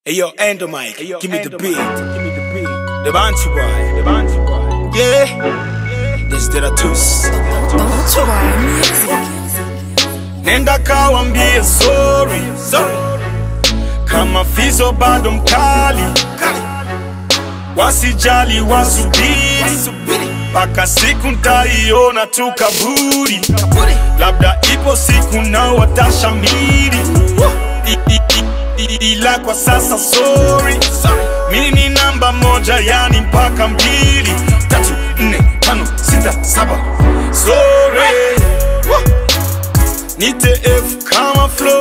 Hey yo, Endo Mike, Hey, yo, give me the Endo beat. Mike, Give me the beat. The Bantu boy, The Bantu boy. yeah. This did a twist. Don't worry, music. Nenda kawambie sorry, sorry. Kama fizo bado mkali, wasijali wasubiri, mpaka siku ntaiona tu kaburi, labda ipo siku nao watashamiri, I- i- i- i- ila kwa sasa sorry, mimi ni namba moja, yani mpaka mbili, tatu, nne, tano, sita, saba, sorry Nite F kama flow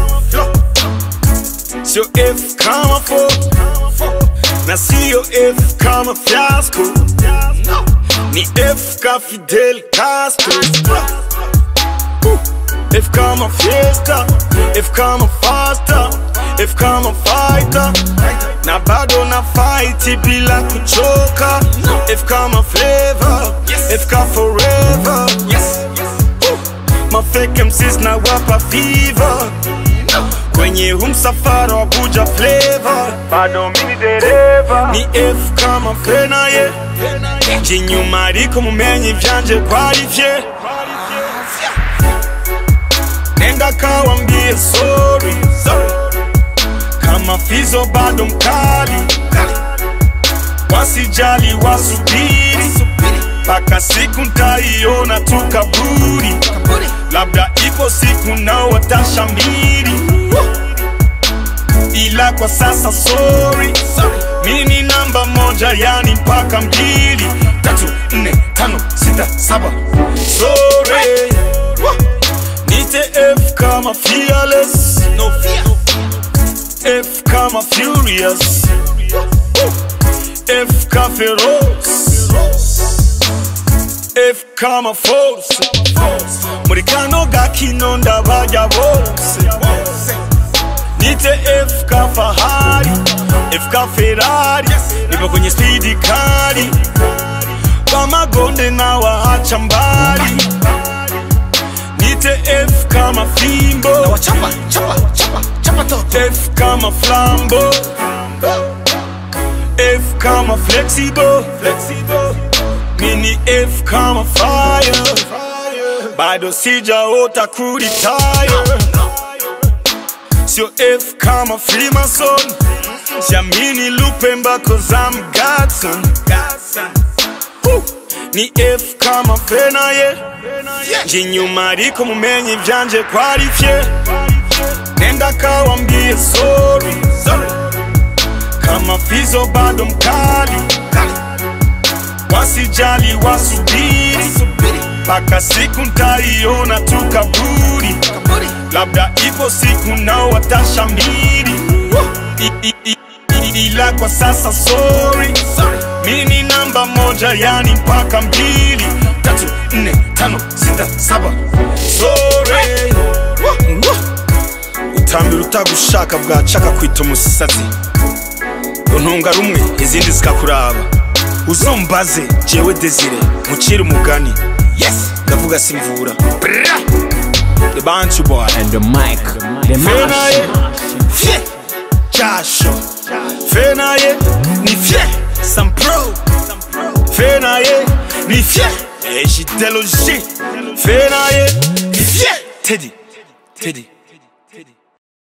Sio F kama fo Na sio F kama fiasco Ni F ka Fidel Castro Uh, F kama fiesta F kama fasta F kama fighter Na bado na fight bila kuchoka F kama flavor F ka forever Uh, mafake MCs na wapa fever kwenye huu msafara wa buja flavor bado mini dereva ni F kama fenaye jinyuma ariko mumenye ivyanje kwarivye nenda kawambie sorry kama fizo bado mkali wasijali wasubiri mpaka siku ntaiona tu kaburi labda ipo siku nao watashamiri ila kwa sasa sorry mimi ni namba moja yani mpaka mbili tatu nne tano sita saba sorry nite f kama fearless no fear f kama furious f ka feroce F kama force muri kano gakino ndabarya bose nite F ka fahari F ka Ferrari nipo kwenye spidi kali kwa magonde na waacha mbali nite F kama fimbo Chapa, chapa, chapa, chapa toto. F kama flambo F kama flexible mini F kama fire bado sijaota kuritaya sio F kama Freemason siamini lupe mbako za mgatson Huh. ni F kama fenaye jinyuma ariko mumenye ivyanje kwarivye nenda kawambie sorry kama fizo bado mkali wasijali wasubiri mpaka siku ntaiona tu kaburi labda ipo siku nao watashamiri I- i- i- i- ila kwa sasa sorry mimi ni namba moja yani mpaka mbili tatu nne tano sita saba sorry utambira utagushaka bwacaka kwita umusazi untunga rumwe izindi zikakuraba uzombaze jewe desire mucire umugani yes ndavuga simvura Bra! the bantu boy And the mic. The fenaye mash. fye jasho fenaye ni fye sampro fenaye ni fye ejiteloji fenaye ni fye tedi tedi